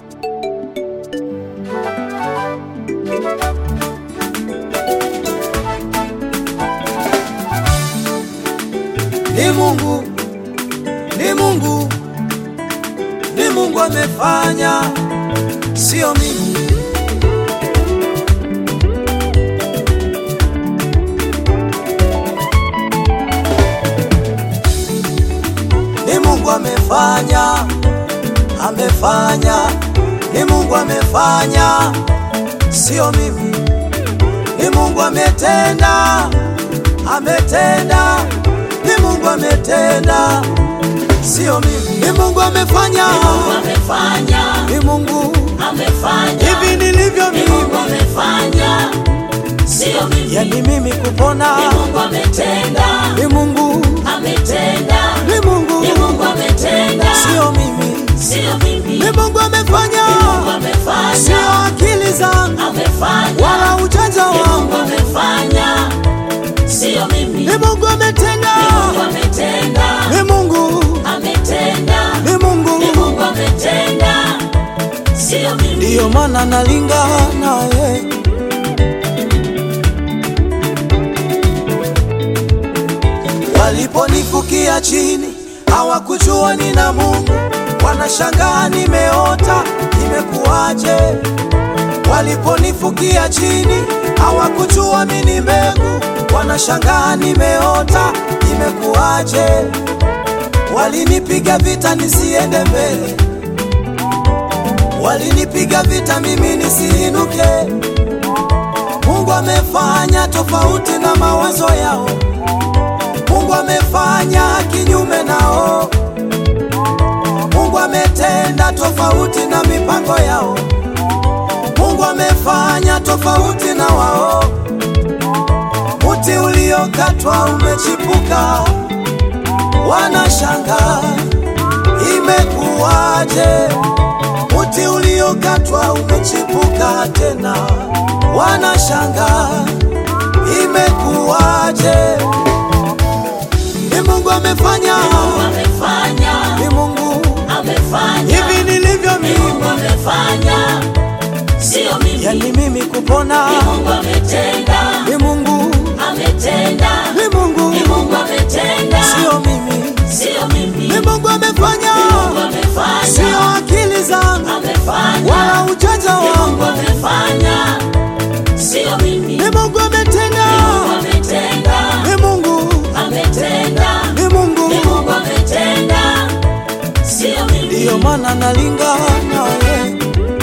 Ni Mungu, ni Mungu, ni Mungu amefanya, sio mimi. Ni Mungu amefanya, amefanya, ni Mungu amefanya, sio mimi. Ni Mungu ametenda, ametenda, ni Mungu ametenda, sio mimi. Ni Mungu amefanya, amefanya ni Mungu amefanya hivi nilivyo ni Mungu mimi, amefanya sio mimi yani mimi kupona ni Mungu ametenda ni Mungu, ametenda ni Mungu, ni Mungu ametenda sio mimi. sio mimi Ni Mungu amefanya, Mungu amefanya sio akili zangu amefanya wala ujanja ni Mungu wangu. amefanya sio mimi Ni Mungu ametenda, Mungu ametenda ni Mungu, ametenda ni ni Mungu, Mungu ametenda sio mimi ndiyo maana nalinga naye. Waliponifukia chini hawakujua nina Mungu, wanashangaa nimeota, imekuwaje? Waliponifukia chini hawakujua mimi ni mbegu, wanashangaa nimeota, imekuwaje? Walinipiga vita nisiende mbele, walinipiga vita mimi nisiinuke. Mungu amefanya tofauti na mawazo yao, Mungu amefanya kinyume nao, Mungu ametenda tofauti na mipango yao, Mungu amefanya tofauti na wao. Muti uliokatwa umechipuka, wanashangaa imekuwaje? Muti uliokatwa umechipuka tena, wanashangaa imekuwaje? Ni Mungu amefanya, amefanya ni Mungu amefanya hivi nilivyo Ni Mungu mimi, amefanya sio mimi yani mimi kupona Ni Mungu ametenda ni Mungu, ametenda ni Mungu, Ni Mungu ametenda sio mimi. sio mimi Ni Mungu amefanya, Mungu amefanya sio akili zangu amefanya wala ujanja Ni Mungu wangu. amefanya sio mimi Ni Mungu ametenda, Mungu ametenda ni Mungu, ametenda ni Mungu, Ni Mungu ametenda sio mimi ndiyo maana nalinga naye.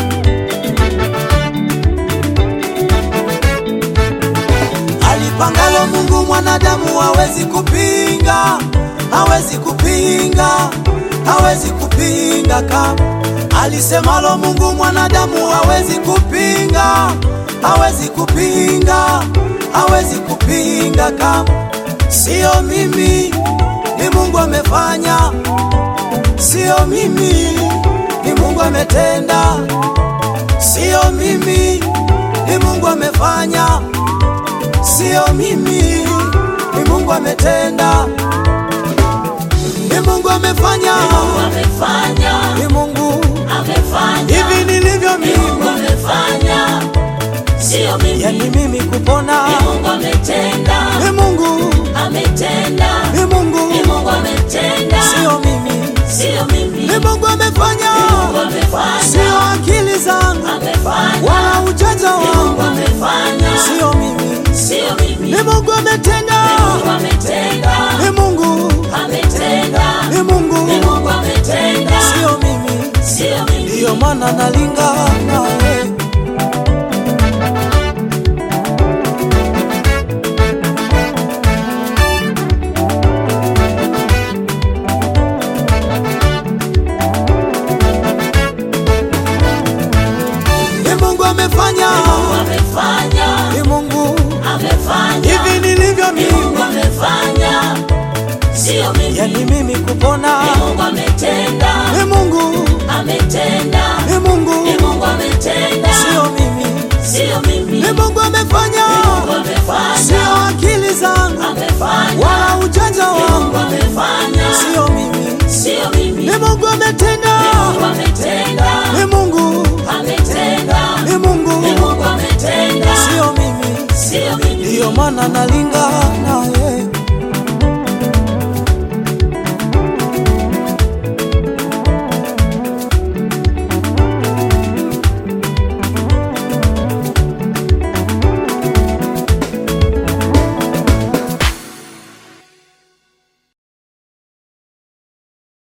Alipangalo Mungu mwanadamu hawezi kupinga, hawezi kupinga, hawezi kupinga kama alisemalo Mungu mwanadamu hawezi kupinga, hawezi kupinga, hawezi kupinga kama sio mimi, ni Mungu amefanya, sio mimi, ni Mungu ametenda, sio mimi, ni Mungu amefanya sio mimi, ni Mungu ametenda, ni Mungu amefanya, Mungu amefanya ni Mungu amefanya hivi nilivyo Ni Mungu mimi, amefanya sio mimi yani mimi kupona Ni Mungu ametenda ni Mungu, ametenda ni Mungu, Ni Mungu ametenda sio mimi, sio mimi ni Mungu amefanya, Mungu amefanya sio akili zangu amefanya wala ujanja Ni Mungu wangu, amefanya sio mimi, sio mimi ni Mungu ametenda, Mungu ametenda ni Mungu, ametenda ni Mungu, Ni Mungu ametenda sio mimi, sio mimi ndiyo maana nalinga naye. Ni Mungu amefanya, Mungu amefanya ni Mungu amefanya hivi nilivyo Ni Mungu mimi, amefanya sio mimi yani mimi kupona Ni Mungu ametenda ni Mungu, ametenda ni Mungu, Ni Mungu ametenda sio mimi, sio mimi ni Mungu amefanya, Mungu amefanya sio akili zangu amefanya wala ujanja Mungu wangu, amefanya sio mimi, sio mimi ni Mungu ametenda, Mungu ametenda ni Mungu, ndiyo maana nalingana naye